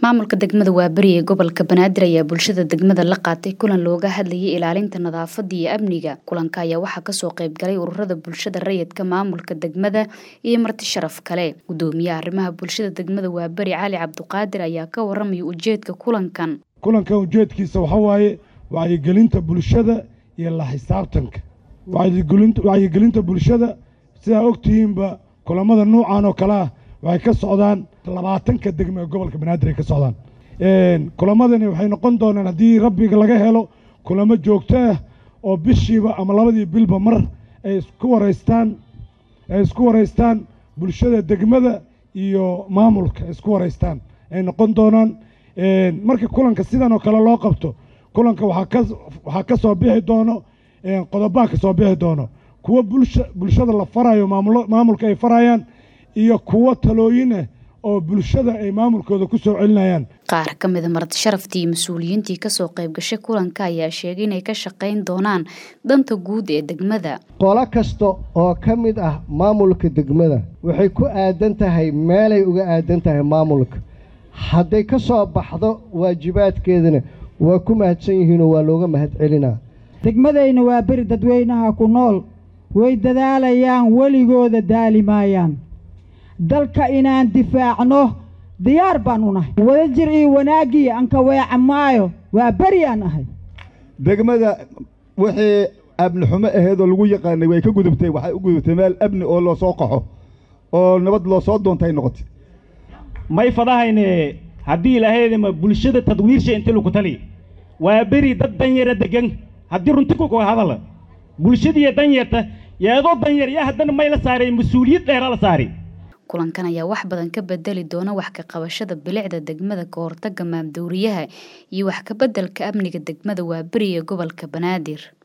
maamulka degmada waaberi ee gobolka banaadir ayaa bulshada degmada la qaatay kulan looga hadlayay ilaalinta nadaafada iyo amniga kulanka ayaa waxaa kasoo qeybgalay ururada bulshada rayidka maamulka degmada iyo marti sharaf kale gudoomiyaha arrimaha bulshada degmada waaberi cali cabduqaadir ayaa ka waramaya ujeedka kulankan kulankan ujeedkiisa waxaa waaye wacyigelinta bulshada iyo la xisaabtanka wacyigelinta bulshada sidaa ogtihiinba kulamada nuucan oo kale ah waxay ka socdaan labaatanka degme ee gobolka banaadir ay ka socdaan kulamadani waxay noqon doonaan haddii rabbiga laga helo kulamo joogto ah oo bishiiba ama labadii bilba mar ay isku waraystaan ay isku waraystaan bulshada degmada iyo maamulka isku waraystaan ay noqon doonaan marka kulanka sidan oo kale loo qabto kulanka waxaa ka soo bixi doono qodobaha ka soo bixi doono kuwo bulshada la farayo maamulka ay farayaan iyo kuwo talooyin ah oo bulshada ay maamulkooda ku soo celinayaan qaar ka mida marti sharaftii iyo mas-uuliyiintii kasoo qayb gashay kulanka ayaa sheegay inay ka shaqayn doonaan danta guud ee degmada qolo kasta oo ka mid ah maamulka degmada waxay ku aadan tahay meelay uga aadan tahay maamulka hadday ka soo baxdo waajibaadkeedana waa ku mahadsan yihiinoo waa looga mahad celinaa degmadayna waa beri dadweynaha ku nool way dadaalayaan weligooda daali maayaan dalka inaan difaacno diyaar baan u nahay wadajir iyo wanaaggii anka weeca maayo waa beri aan ahay degmada wixii amni xumo aheedoo lagu yaqaanay way ka gudubtay waxay u gudubtay meel amni oo loo soo qaxo oo nabad loo soo doontay noqotay may fadahayne haddii ilahaydama bulshada tadwiirsha inti lagu tali waa beri dad danyara degan haddii runti ku hadala bulshadiiyo danyarta yeedoo danyar yaa haddana may la saaray mas-uuliyad dheera la saari kulankan ayaa wax badan ka bedeli doona wax ka qabashada bilicda degmada ka hortaga maamdowriyaha iyo wax ka beddelka amniga degmada waaberi ee gobolka banaadir